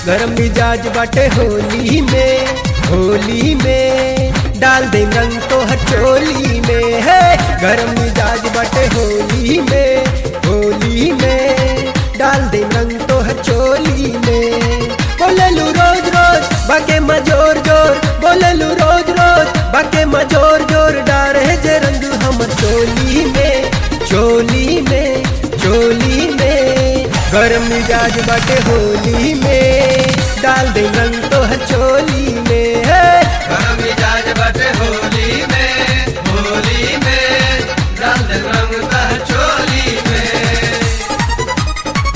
गरम मिजाज बाटे होली में होली में डाल दे रंग तो हर चोली में है गरम मिजाज बाटे होली में होली में डाल दे रंग तो हर चोली में बोललू रोज रोज बाके मजोर जोर बोललू रोज रोज बाके मजोर जोर डारे जे रंग हमर चोली में चोली में चोली में गरम मिजाज बाटे होली में डाल दे रंग तो हर चोली में है गरम मिजाज बटे होली में होली में डाल दे रंग तह चोली में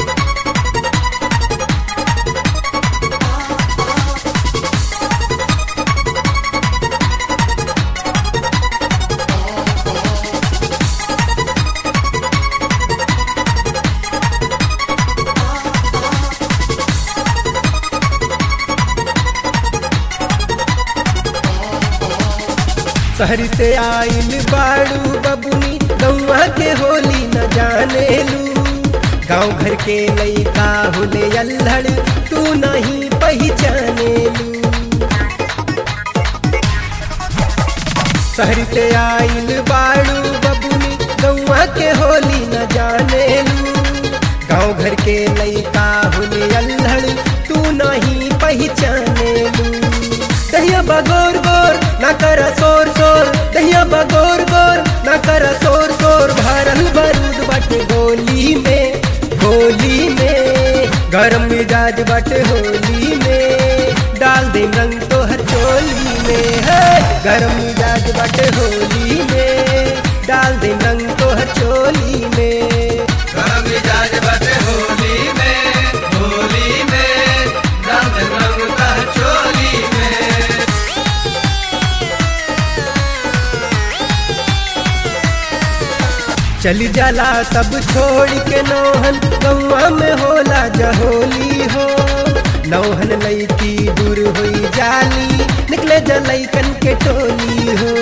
शहर से आइल बाड़ू बबुनी गौवा के होली न जाने लू गाँव घर के लइका होले अल्हड़ तू नहीं पहचाने लू शहर से आइल बाड़ू बबुनी गौवा के होली न जाने लू गाँव घर के लइका होले अल्हड़ तू नहीं पहचाने लू दहिया बगोर गोर ना कर सोर सोर दहिया बगोर गोर ना कर सोर सोर भरल बारूद बाटे गोली में होली में गरम मिजाज बाटे होली में डाल दे रंग तो हर चोली में है गरम मिजाज बाटे होली में डाल दे रंग तो हर चोली में गरम मिजाज बटे होली में होली में डाल दे रंग तह चोली में चली जाला सब छोड़ के नौहन गौवा में होला जहोली हो नौहन लईकी दूर हुई जाली निकले जलैकन के टोली हो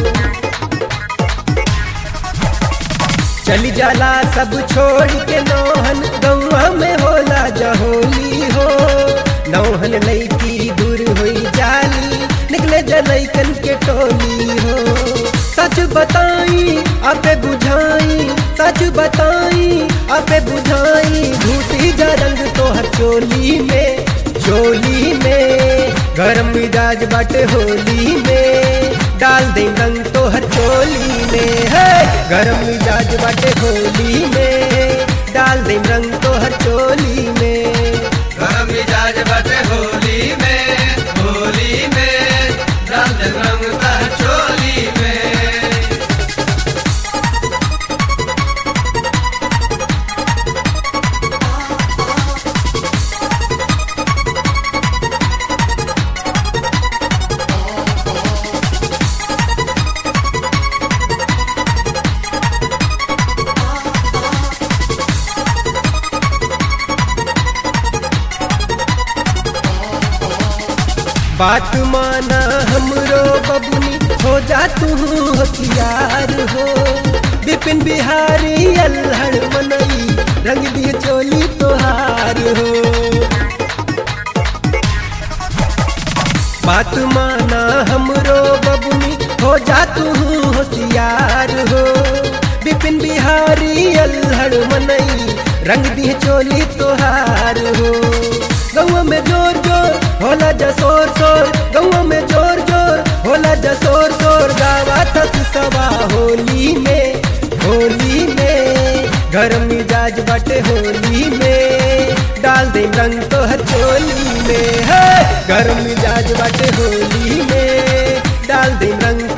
चली जाला सब छोड़ के नौहन गौवा में होला जहोली हो नौहन लईकी दूर हुई जाली निकले जलैकन के टोली हो सच बताई आपे बुझाई सच बताई आपे बुझाई घूसी जा रंग तो हर चोली में चोली में गरम मिजाज बाटे होली में डाल दे रंग तो हर चोली में है गरम मिजाज बाटे होली में डाल दे रंग तो हर चोली में गरम मिजाज बटे होली में होली में डाल दे रंग तह चोली में बात माना हमरो बबुनी हो जा तू होशियार हो विपिन बिहारी अल्हड़ मनई रंग दी चोली तोहार हो बात माना हमरो बबुनी हो जा तू होशियार हो विपिन बिहारी अल्हड़ मनई रंग दी चोली तोहार हो गौवा में जोर जोर होला जसोर सोर गौवा में जोर जोर होला जसोर सोर गावा तक सवा होली में होली में गरम मिजाज बटे होली में डाल दे रंग तो हर चोली में है गरम मिजाज बटे होली में डाल दे रंग